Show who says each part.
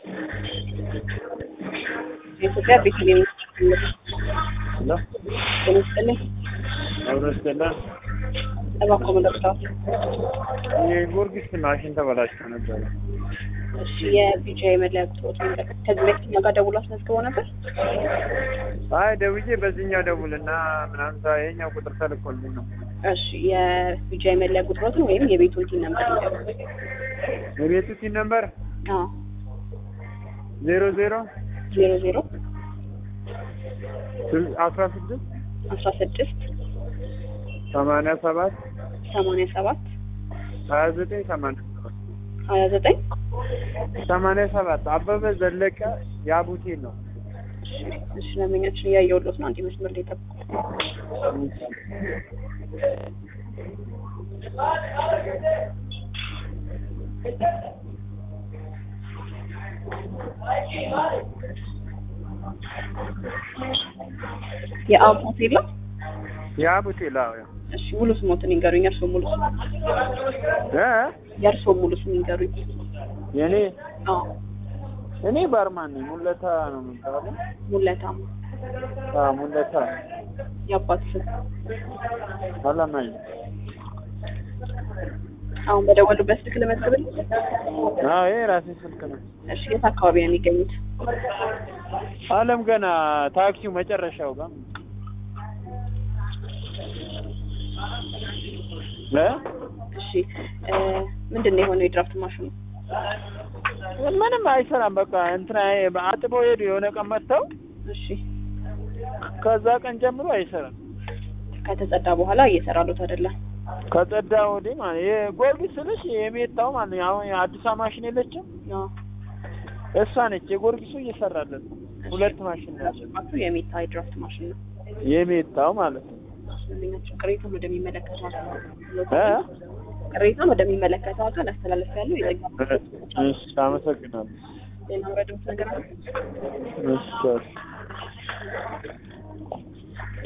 Speaker 1: የኢትዮጵያ ቤተልሔም
Speaker 2: ሄሎ
Speaker 1: ጤና ይስጥልኝ።
Speaker 2: አብሮ ስቴላ
Speaker 1: እባክዎ መለክታት
Speaker 2: የጊዮርጊስ ማሽን ተበላሽቶ ነበረ።
Speaker 1: እሺ የቢጃ የመለያ ቁጥሮት መንገድ ከዚህ በፊት እኛ ጋር ደውሎ አስመዝግበው ነበር።
Speaker 2: አይ ደውዬ በዚህኛው ደውልና ምናምን ሳ ይሄኛው ቁጥር ተልኮልኝ ነው።
Speaker 1: እሺ የቢጃ የመለያ ቁጥሮትን ወይም የቤቶችን ነበር ይዘው
Speaker 2: የቤቱ ሲን ነበር
Speaker 1: አዎ
Speaker 2: ዜሮ ዜሮ
Speaker 1: ዜሮ ዜሮ
Speaker 2: አስራ ስድስት
Speaker 1: አስራ ስድስት
Speaker 2: ሰማንያ ሰባት
Speaker 1: ሰማንያ ሰባት
Speaker 2: ሀያ ዘጠኝ ሰማንያ ሰባት
Speaker 1: ሀያ ዘጠኝ
Speaker 2: ሰማንያ ሰባት አበበ ዘለቀ የአቡቴን ነው።
Speaker 1: እሺ ለመኛችን እያየሁሎት ነው። አንድ መስመር ላይ ጠብቁ። የአብ ሆቴል ነው።
Speaker 2: የአቡቴ ላው
Speaker 1: እሺ ሙሉ ስሞትን ይንገሩኝ። የእርስዎ ሙሉ ስም
Speaker 2: እ
Speaker 1: የእርስዎ ሙሉ ስም ይንገሩኝ።
Speaker 2: የኔ
Speaker 1: አዎ
Speaker 2: እኔ ባርማን ነኝ። ሙለታ ነው የሚባለው።
Speaker 1: ሙለታማ
Speaker 2: አዎ ሙለታ
Speaker 1: የአባት ስም
Speaker 2: አላማኝ
Speaker 1: አሁን በደወሉበት ስልክ ልመዝግብል።
Speaker 2: አዎ ይሄ ራሴ ስልክ ነው።
Speaker 1: እሺ የት አካባቢ ነው የሚገኙት?
Speaker 2: አለም ገና ታክሲው መጨረሻው ጋር እ
Speaker 1: እሺ እ ምንድን ነው የሆነው የድራፍት ማሽኑ?
Speaker 2: ምንም አይሰራም። በቃ እንትና አጥበው ሄዱ። የሆነ ቀን መጥተው
Speaker 1: እሺ
Speaker 2: ከዛ ቀን ጀምሮ አይሰራም።
Speaker 1: ከተጸዳ በኋላ እየሰራሉት አይደለም?
Speaker 2: ከጸዳ ወዲህ ማለት የጊዮርጊስ ስልሽ የሜታው ማለት ነው። አሁን አዲሷ ማሽን የለችም
Speaker 1: አዎ
Speaker 2: እሷ ነች። የጊዮርጊሱ እየሰራለን ነው። ሁለት ማሽን ነው ያለው።
Speaker 1: ያለባችሁ የሚታ የድራፍት ማሽን ነው።
Speaker 2: የሜታው ማለት ነው።
Speaker 1: ስለኛቸው ቅሬታን ወደሚመለከተው አካል
Speaker 2: እ
Speaker 1: ቅሬታን ወደሚመለከተው አካል አስተላለፍ ያለው የጠጋ
Speaker 2: እሺ አመሰግናለሁ።
Speaker 1: ሌላ ወረድምት ነገር አለ?
Speaker 2: እሺ